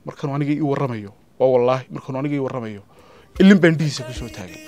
markanuu aniga ii warramayo waa wallaahi markanuu aniga ii warramayo ilin baa indhihiisa ku soo taagay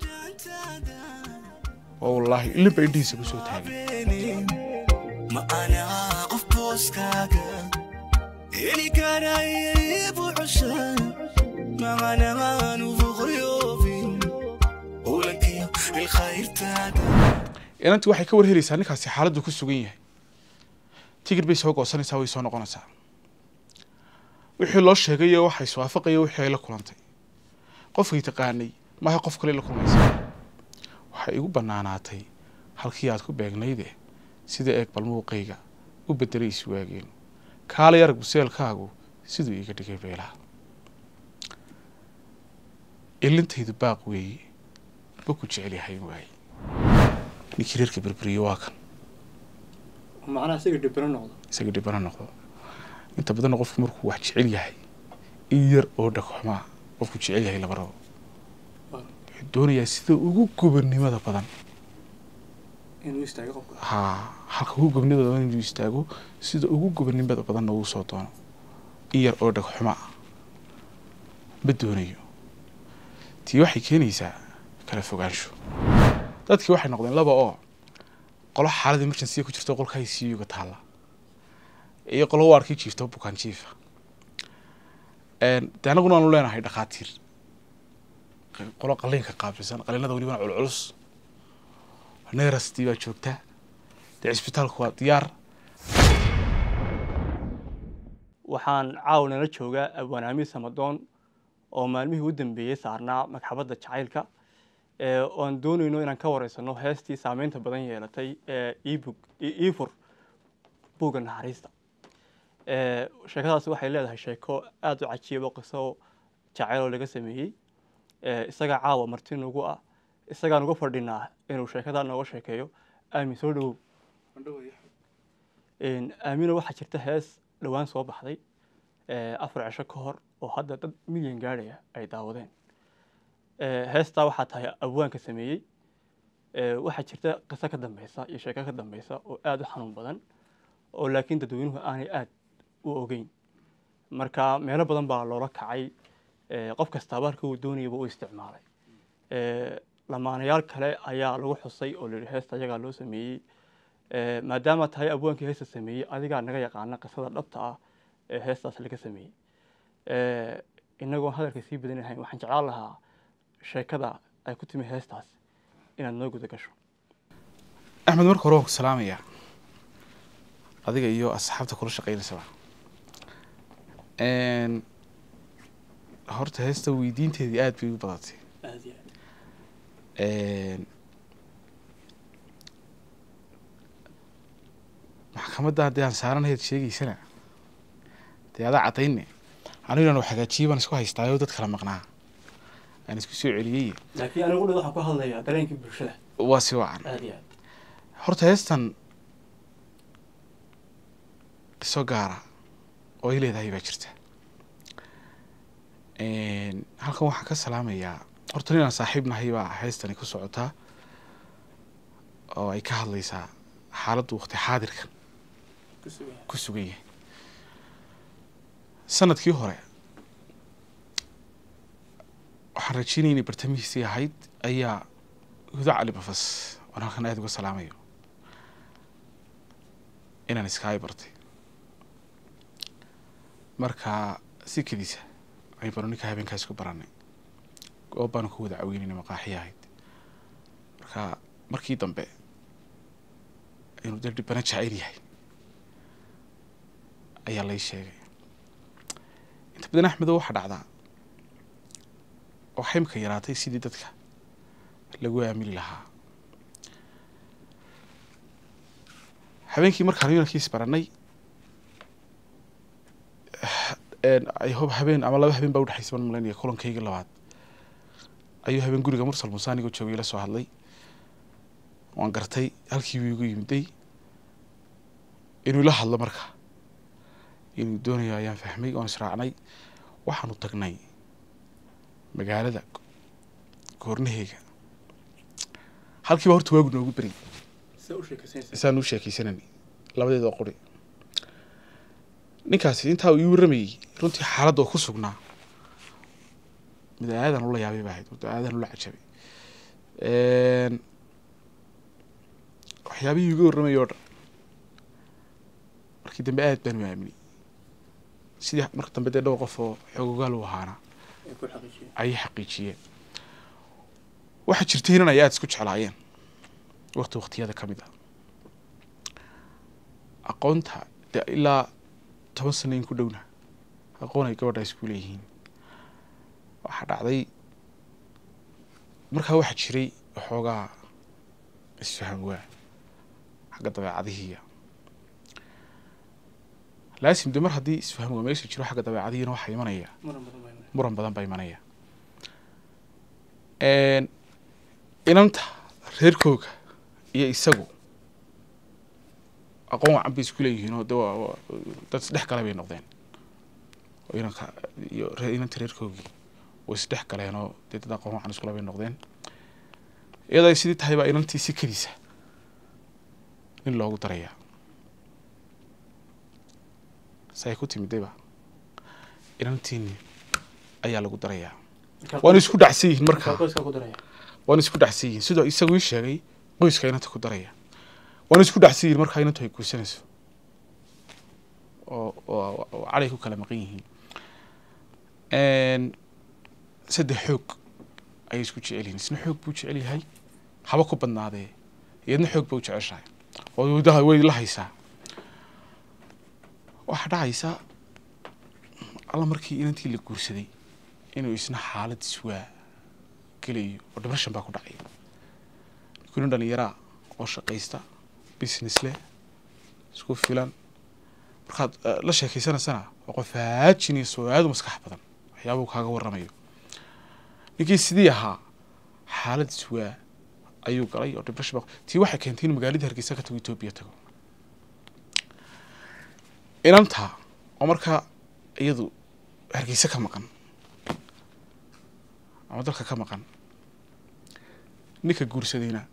waa wallaahi ilin baa indhihiisa ku soo taagay ma ana qof booskaaga heli karaya ibu cushan macanamaanu fuqriyoobin ulankiyo ilkhayrtaada inantii waxay ka warhelaysaa ninkaasi xaaladdu ku sugan yahay tigir bay soo goosanaysaa way soo noqonaysaa wixii loo sheegayo waxa iswaafaqaya wixii ay la kulantay qofkay taqaanay maaha qof kale la kulmaysa waxay igu bannaanaatay halkii aad ku beegnayde sida eeg balmuuqayga u bedelay iswaageen kaalay arag buseelkaagu siduu iiga dhigay beelaha ilintaydu baaq weeye ma ku jecel yahay waaye ninkii reerka berberiye waa kan macnaha isaga dhibiro noqdo isaga dhibana noqdo inta badanna qofku markuu wax jecel yahay in yar oo dhagxumaa qofku jecel yahay laba rabo wuxuu doonayaa sida ugu gobonnimada badan inuu istaago qofka haa halka ugu gobonnimada badan inuu istaago sida ugu gobonnimada badanna uu soo doono in yar oo dhagxuma ah ma doonayo tii waxay keenaysaa kala fogaansho dadkii waxay noqdeen laba oo qolo xaalad emergency ku jirto qolka ICU-ga taalla iyo qolo waarkii jiifto bukaan jiifa de anaguna aanu leenahay dhakhaatiir qolo qaliinka qaabilsan qaliinada welibana culculus neerastii baa joogta dee cisbitaalku waa diyaar waxaan caawa nala joogaa abwaanaami samadoon oo maalmihii u dambeeyey saarnaa magxabadda jacaylka ee oan doonayno inaan ka wareysano heestii saameynta badan yeelatay ee ebug efur buugga naxariista ee sheekadaasi waxay leedahay sheeko aada u cajiib oo qiso jacayl oo laga sameeyey ee isagaa caawa marti nagu ah isagaan uga fadhinaa inuu sheekadaa nooga sheekeeyo aamin soo dhowow aamina waxaa jirta hees dhowaan soo baxday ee afar cisho ka hor oo hadda dad milyan gaadhaya ay daawadeen ee heestaa waxaa tahay abwaanka sameeyey ee waxaa jirta qiso ka dambeysa iyo sheeko ka dambeysa oo aada u xanuun badan oo laakiin dadweynuhu aanay aada u ogeyn marka meelo badan baa loola kacay ee qof kastaaba halka uu doonayaba u isticmaalay ee lamaanayaal kale ayaa lagu xusay oo layihi heesta ayagaa loo sameeyey ee maadaama tahay abwaankii heesta sameeyey adigaa naga yaqaana qisada dhabta ah ee heestaas laga sameeyey ee inagoon hadalka sii badanahayn waxaan jeclaan lahaa sheekada ay ku timi heestaas inaad noo guda gasho axmed marka hore waan ku salaamayaa adiga iyo asxaabta kula shaqeynaysaba horta heesta weydiinteedii aada bay u badatay aada iyo maxkamadda haddii aan saaranahayd sheegaysana dee adaa caddayne aniguna wax hagaajiye baan isku haystaayo dad kala maqnaa aan isku soo celiyey laakiin anigu dhan waxaan ku hadlayaa dareenkii bulshada waa si wacan aada iyo aad horta heestan qiso gaara oo ay leedahay baa jirta halkan waxaan ka salaamayaa horta ninaan saaxiib nahay baa heestani ku socotaa oo ay ka hadlaysaa xaaladdu waqti xaadirkan ku sugan yahay ku sugan yahay sanadkii hore waxaan rajeynaya inay bartamihiisii ahayd ayaa huda cali bafas waan halkan aada uga salaamayo inaan iskaayi bartay marka si kedisa ay banu ninka habeenkaas ku baranay goob baanu ku wada caweynayna maqaaxiya ahayd marka markii dambe inuu dee dhibana jacayl yahay ayaa lay sheegay inta badan axmedo waxaa dhacdaa oo xaymka yaraatay sidii dadka lagu aamini lahaa habeenkii markaan yunankiis baranay ay hob habeen ama laba habeen baa udhexaysa baan malaynaya kulankayga labaad ayuu habeen guriga mursal muuse anigoo joogay la soo hadlay waan gartay halkii buu igu yimiday inuu ila hadlo marka inuu doonayo ayaan fahmay oon israacnay waxaanu tagnay magaalada goornaheega halkiiba horta waagu noogu beri sida u sheekaysanaysa isaan u sheekaysanani labadeeda oo qori ninkaasi intaa uu ii warramayey runtii xaaladda oo ku sugnaa mid aadan ula yaabay baa ahayd mid aadan ula cajabay Een, waxyaabihii iga warramayay oo dhan markii dambe aad baan u aaminay sidii marka dambe dee dhowr qof oo xoogogaal u ahaana ay ku xaqiijiyeen ayay xaqiijiyeen waxaa jirtay inan ay aada isku jeclaayeen waqti waqtiyada ka mid ah aqoonta dee ilaa toban sano in ku dhowna aqoon ay gabadha isku leeyihiin waxaa dhacday markaa waxaa jiray waxoogaa isfaham waa xagga dabeecadihiiya laasim de mar haddii isfaham waa meesha jiro xagga dabeecadihiina waxaa imanaya muran badan baa imanaya. muran badan baa imanaya Een, inanta reerkooga iyo isagu aqoon wacan bay isku leeyihiin oo de waa- waa- dad isdhex gala bay noqdeen oo inanka iyo ree- inanta reerkoogii way isdhex galeen oo dee dad aqoon wacan iskula bay noqdeen iyadoo ay sidii tahay baa inantii si keliisa nin loogu darayaa say ku timidayba inantiini ayaa lagu darayaa waana isku dhacsan yihiin markaa qoyska ku daraya waana isku dhacsan yihiin sidoo isagu ii sheegay qoyska inanta ku daraya waana isku dhacsan yihiin markaa inantu ay guursanayso oo oo oo calay ku kala maqan yihiin Een, saddex xoog ayay isku jecel yihiin isna xoog buu jecel yahay haba ku badnaadee iyadna xoog ba u jeceshahay oo wadaha way la haysaa waxaa dhacaysa alla markii inantii la guursaday inuu isna xaalad iswaa gelayo oo dhimashan baa ku dhacay kunin dhalinyaraa oo shaqaysta business leh isku filan markaad eh, la sheekeysanaysana waa qof haajinayso oo aada u maskax badan waxyaabuu kaaga warramayo ninkii sidii ahaa xaalad iswaa ayuu galay oo dhimashan baa tii waxay keentay inuu magaaladii hargeysa ka tago etoobiya tago inanta oo markaa iyadu hargeysa ka maqan ama dalka ka maqan ninka guursadayna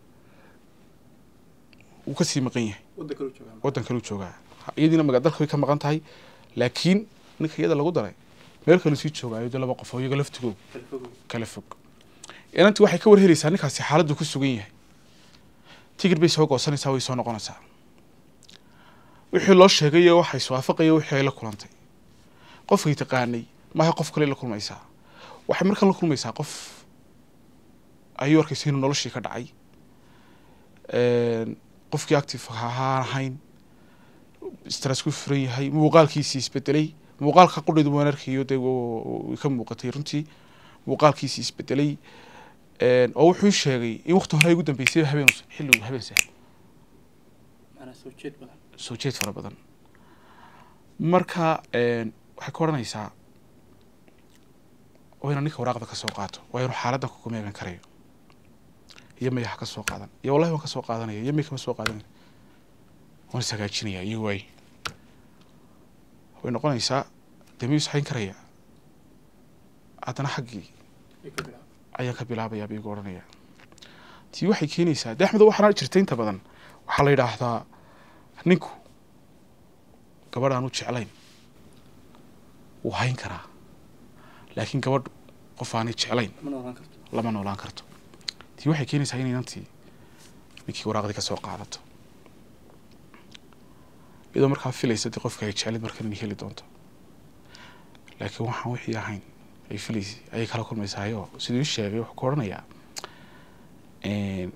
wuu kasii maqan yahay wadda kale u joogaan waddan kaleu joogaa Ha- iyadiina maga dalka way ka maqan tahay laakiin ninka iyada lagu daray meel kaleu sii joogaayo dee laba qof oo iyaga laftigooda telefogo kala fog inantii waxay ka warhelaysaa ninkaasi xaaladdu ku sugan yahay tigir bay soo goosanaysaa way soo noqonaysaa wixii loo sheegayo waxa iswaafaqaya wixii ay la kulantay qofkay taqaanay maaha qof kale la kulmaysaa waxay markan la kulmaysaa qof ayuu arkaysa inuu noloshii ka dhacay Een, qofkii active ahaan ahayn stress ku furan yahay muuqaalkiisii isbedelay muuqaalka qudheedu waan arkayo dee wuu- wuu ka muuqatay runtii muuqaalkiisii isbedelay Een, oo wuxuu sheegay in waqti hore ay ugu dambeysay habeen xilli habeen sah macnaa soo jeed badan soo jeed fara badan marka een, waxay ka odhanaysaa waa inaan ninka waraaqda ka soo qaato waa inuu xaaladdan kugu meegan karayo iyo maya ha ka soo qaadan iyo wallahi waan ka soo qaadanaya iyo may kama soo qaadanaya waan is hagaajinaya iyo waay way noqonaysaa dee miyuu isxayn karaya haddana xaggii ay ka bilaab ayaan ka bilaabayaa bay igu odhanaya tii waxay keenaysaa de axmed waxaana jirta inta badan waxaa la yidhaahdaa ninku gabadh aan u jeclayn wuu hayn karaa laakiin gabadh qof aanay jeclayn ma noolaan karto lama noolaan karto tii waxay keenaysaa inay inantii ninkii waraaqdii ka soo qaadato iyadoo markaa filaysa dee qofka ay jeclayd markan inay heli doonto laakiin waxaan wixii ahayn ay filaysay ayay kala kulmaysaayoo siduu ii sheegay wuxuu ku odhanayaa een,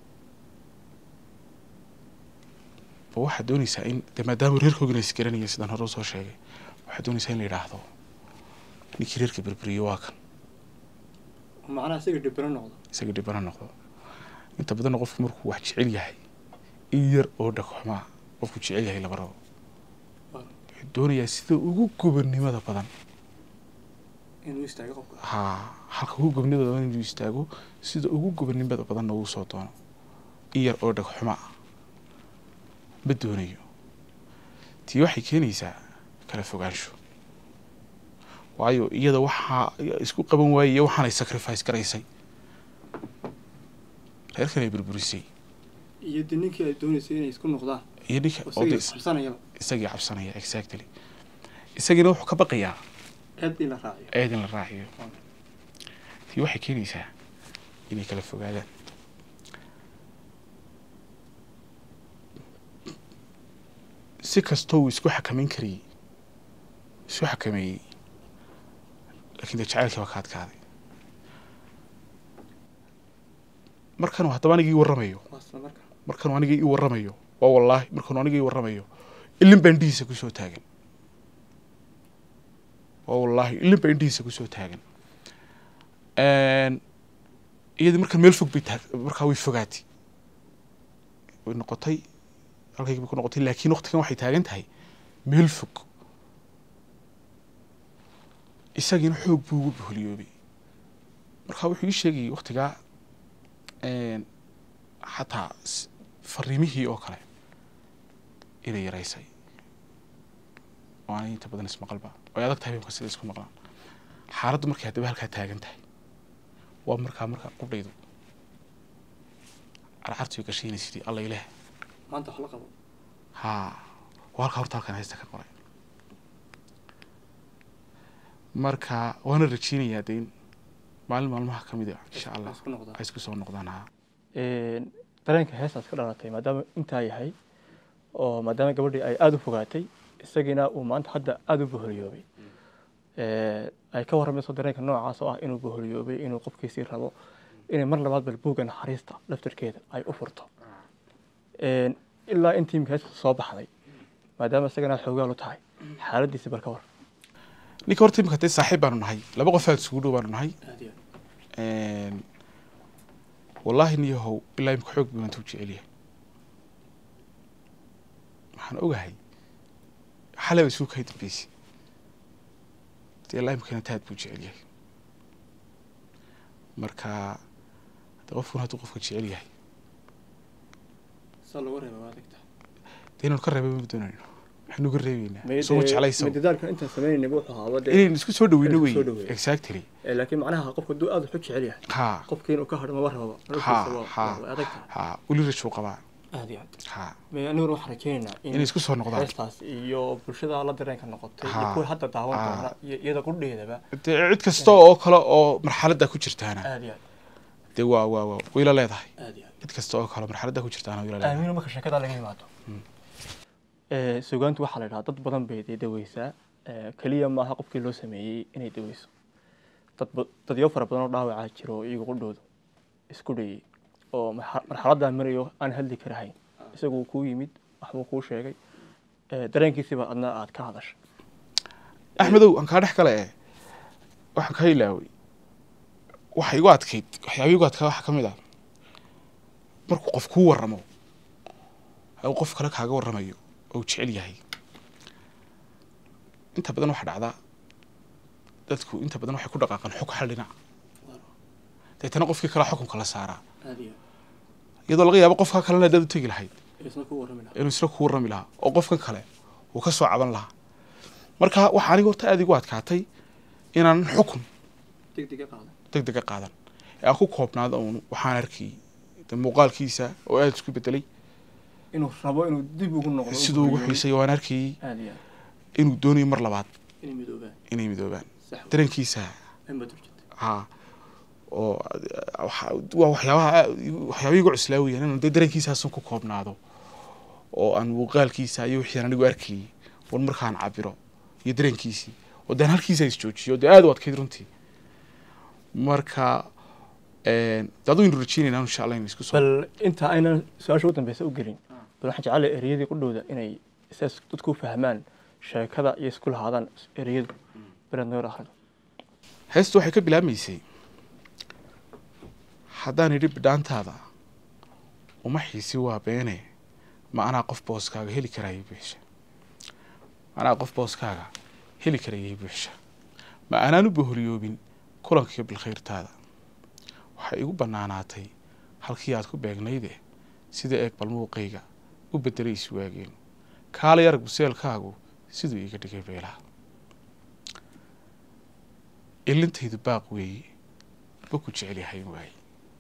ba waxaad doonaysaa in de maadaama reerkoogina isgaranaya sidaan hore usoo sheegay waxaad doonaysaa in la yidhaahdo ninkii reerka berberiyo waa kan macnaha isaga dhibiro noqdo isaga dhibana noqdo inta badanna qofku markuu wax jecel yahay in yar oo dhagxumaa qofku jecel yahay laba rabo Waaw. wuxuu doonayaa sida ugu gobonnimada badan inuu istaago qofka haa halka ugu gobonnimada badan inuu istaago sida ugu gobonnimada badanna uu soo doono in yar oo dhagxuma ah ma doonayo tii waxay keenaysaa kala fogaansho waayo iyada waxaa isku qaban waayey iyo waxaanay sacrifice garaysay reerkan ay burburisay iyo de ninkii ay dooneysay inay isku noqdaan iyo ninka oo oo isagii de- qabsanayaba isagii cabsanaya exactly isagiina wuxuu ka baqayaa aad in la raaciyo eed in la raaciyo tii waxay keenaysaa inay kala fogaadaan si kastoo uu isku xakameyn karayey isku xakameeyey laakiin dee jacaylkii baa ka adkaaday markanuu haddaba anigii warramayo waasla marka markanuu aniga ii warramayo waa wallaahi markanuu aniga ii warramayo ilin baa indhihiisa kusoo taagan waa wallaahi ilin baa indhihiisa kusoo taagan iyadii markan meel fog bay taag markaa way fogaatay way noqotay halkaygi bay ku noqotay laakiin waqtigan waxay taagan tahay meel fog isagiina xoog buu ugu boholiyoobay marka wuxuu ii sheegayay waqtigaa xataa s- fariimihii oo kale inay yaraysay oo aanay inta badan ismaqalba ay adag tahay marka sida isku maqlaan xaaladdu markay haddaba halkaa taagan tahay waa markaa markaa qudhaydu carcartu gashaynaysa sidii alla ilaah maanta wax la qabo haa waa halkaa horta halkan haysta ka qoray marka waana rajeynayaa de in maalin maalmaha ka mid a insha allah isku noqdaan ay isku soo noqdaan haa dareenka heestaas ka dhalatay maadaama intaa yahay oo maadaama gabadhii ay aada u fogaatay isagiina uu maanta hadda aada u boholiyoobay ay ka warramayso dareenka noocaas oo ah inuu boholiyoobay inuu qofkiisii rabo inay mar labaad bal buugga naxariista laftarkeeda ay u furto ilaa intii imika heesta soo baxday maadaama isagana aad xoogaal u tahay xaaladiisi bal ka war ninka horta imika dee saaxiib baanu nahay laba qof aad isugu dhow baanu nahay wallaahi niyahow ilaa imika xoog buu intuu jecel yahay waxaan ogahay xalay isuu kahay dambeysay dee ilaa imikana taad buu jecel yahay marka de qofkuna hadduu qofka jecel yahay saa looga reeba waa adagta dee inaynu ka reeba ma doonayno waxaynu ka reebeynaa isuma jeclaysa madadaalkan intaan samaynayna wuxuu ahaa wade inaynu isku soo dhaweyno Inaynu wey isku soo dhaweyno. exactly laakiin macnaha qofka hadduu aada waxu jecel yahay ha qofkii inuu ka hadho maba rababa ha noloshiisa waa- ha waa adagta ha weli rajuu qabaa aad iyo aad ha Me- aniguna waxaan rajeynaynaa in inay isku soo noqdaan heestaas iyo bulshada la dareenka noqotay iyo Ha. kuwa hadda daawan Ha. doona iyo iyada qudheedaba dee cid kasta oo kale oo marxaladda ku jirtaana aad iyo dee waa waa waa wayla leedahay aad aad iyo aad cid kasta oo kale marxaladda ku jirtaana wayla leedahay aamino marka sheekada laga yimaado ee sugaantu waxaa la idhahaa dad badan bay dee daweysaa ee keliya maaha qofkii loo sameeyey inay daweyso dad ba- dadyo fara badan oo dhaawacaa jiro oo iyagu qudhoodu isku dhayey oo marxa- marxaladdaa marayo aan hadli karahayn isaguu kuu yimid waxbuu kuu sheegay ee dareenkiisiba adna aad ka hadashay axmedow aan kaa dhex kale eh waxaan kaa ilaaway waxa igu adkayd waxyaaba igu adkaa waxaa ka mid ah markuu qof kuu warramo uu qof kale kaaga warramayo oo uu jecel yahay inta badan waxaa dhacdaa dadku inta badan waxay ku dhaqaaqaan xog hal dhinac deetana qofkii kale xukunka la saaraa aad iyo iyadoo laga yaabo qofka kalena dad u tegi lahayd isna ku warrami lahaa inuu isla kuu warrami lahaa oo qofkan kale uu ka soo caban lahaa marka waxaa aniga horta aada igu adkaatay inaan xukun deg dega qaadan deg dega qaadan ee aan ku koobnaado uun waxaan arkayy de muuqaalkiisa oo aada isku bedelay inuu rabo inuu dib ugu noqdo siduu ugu xiisay waan arkayey aad iyo aad inuu doonayo mar labaad inay midoobaan inay midoobaan sax dareenkiisa inba durjata ha oo waxa- waa waxyaabaha aad- waxyaaba igu cuslaa weyaan inaan dee dareenkiisaasun ku koobnaado oo aan muuqaalkiisa iyo wixii aan anigu arkayey war markaan cabiro iyo dareenkiisii oo dee aan halkiisa isjoojiyo dee aada u adkayd runtii marka de aduu inu rajeynayna insha allah in isku soo bal inta aynan su-aasha ugu dambeysa u gelin bal waxaan jeclay ereyadii qudhowda inay sidaas dadku u fahmaan sheekada iyo isku lahaadaan ereyadu beleed noor akhrido heestu waxay ka bilaabmaysay haddaan idhi bidhaantaada uma xiisi waa beene ma anaa qof booskaaga heli karayay buuxsha ma anaa qof booskaaga heli karayay buuxsha ma anaan u boholiyoobin kulankiiyo bilkhayrtaada waxay igu bannaanaatay halkii aad ku beegnayde sida eeg balmuuqayga u beddelay iswaageen kaalay arag buseelkaagu siduu iiga dhigay beelaha ilintaydu baaq weeye ba ku jecel yahay waaye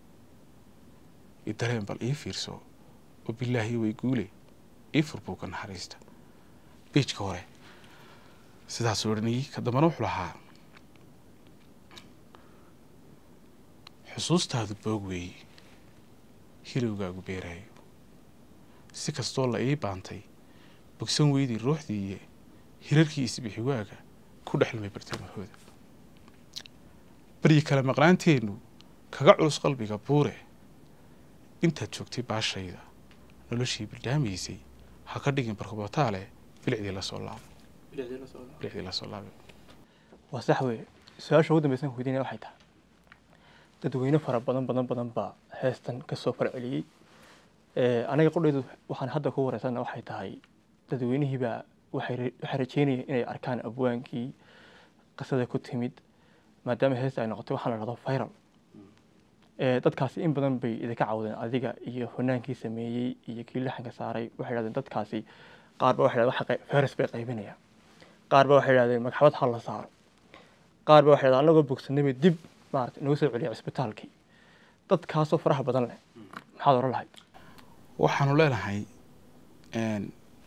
i dareen bal ii fiirso oo bilaahi way guule ii fur buuga naxariista beejka hore sidaasuu odhanayey ka dambena wuxuu lahaa xusuustaadu boog weeye hilowgaagu beeraayo si kastoo la ii baantay bogsan weydii ruuxdiiye hirarkii isbixiwaaga ku dhexlmay bartamahooda baryi kale maqnaanteennu kaga culus qalbiga buure intaad joogtay baashayda noloshii bildhaamaysay ha ka dhigin barkubataale bilicdii lasoo laabo bilicdii lasoo laabe waa sax weye su-aasha ugu dambeysan ku weydiinaya waxay tahay dadweyne fara badan badan badan baa heestan kasoo farceliyey aniga qodheydu waxaan hadda ku wareysana waxay tahay dadweynihiibaa waxay ra- waxay rajeynayeen inay arkaan abwaankii qisada ku timid maadaama heesta ay noqotay waxaan la dhahdo viral ee dadkaasi in badan bay idinka cawdeen adiga iyo fanaankii sameeyey iyo kii laxanka saaray waxay dhahdeen dadkaasi qaar ba waxay dhahdeen waxa qey- fayras bay qaybinayaan qaar ba waxay dhahdeen magxabad ha la saaro qaar ba waxay dhahdeen anagoo bogsanay bay dib maarata inagu soo celiya cisbitaalkii dadkaasoo faraha badan leh maxaad oran lahayd waxaanu leenahay n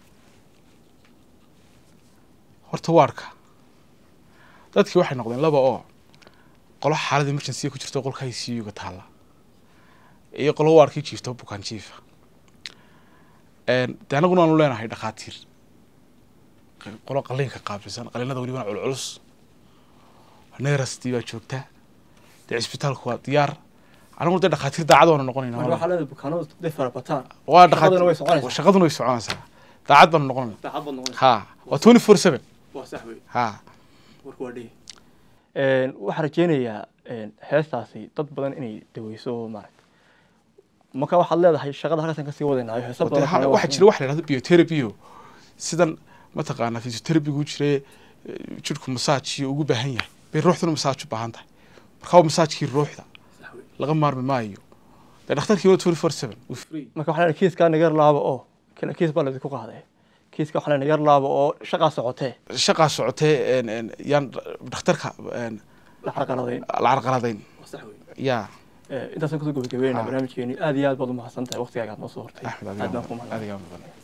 horta waarka dadkii waxay noqdeen laba oo qolo xaalad emergency ku jirto qolka ICU-ga taalla iyo qolo waarkii jiifto bukaan jiifa n de anaguna aanu leenahay dhakhaatiir q- qolo qaliinka qaabilsan qaliinada welibana culculus neerastii baa joogta dee cisbitaalku waa diyaar anaguna dee dhakhaatiir daacad waanu noqonayna waxaa leedahay bukaanadu day fara bataan waa Shaqaduna way dhakhaatiir soconaysaa. shaqaduna way soconaysaa daacad baanu noqonayna daacad baad noqonaysa ha waa twenty four seven waa sax wey ha warku waa dhihi waxaan rajeynayaa heestaasi dad badan inay daweyso maaragta marka waxaad leedahay shaqada halkaasan kasii wadaynayo heesa Wade, badan ha- waxaa jira wax la yidhahdo biotherapyo sidan mataqaanaa physiotherapygu jire eh, jidhku masaaj iyo ugu baahan yahay bay ruuxduna masaaj u baahan tahay marka waa masaajkii ruuxda laga maarmi maayo dee dhakhtarkii waa twenty four seven marka waxaa leedahay kiiskaa nagar laabo oo kila kiis baa laydinku qaaday kiiska waxaa leedahay nagar laabo oo shaqaa socotee shaqaa socotee en- en, yaan dhakhtarka en, la carqaladayn la carqaladayn yaa intaasaan kusoo gabagabeynaa Ha. barnaamijkeeni aad iyo aad baad u mahadsan tahay waqtigaaga aad noo soo hortay axmed aad baan ku mahadnaq adigaa mudan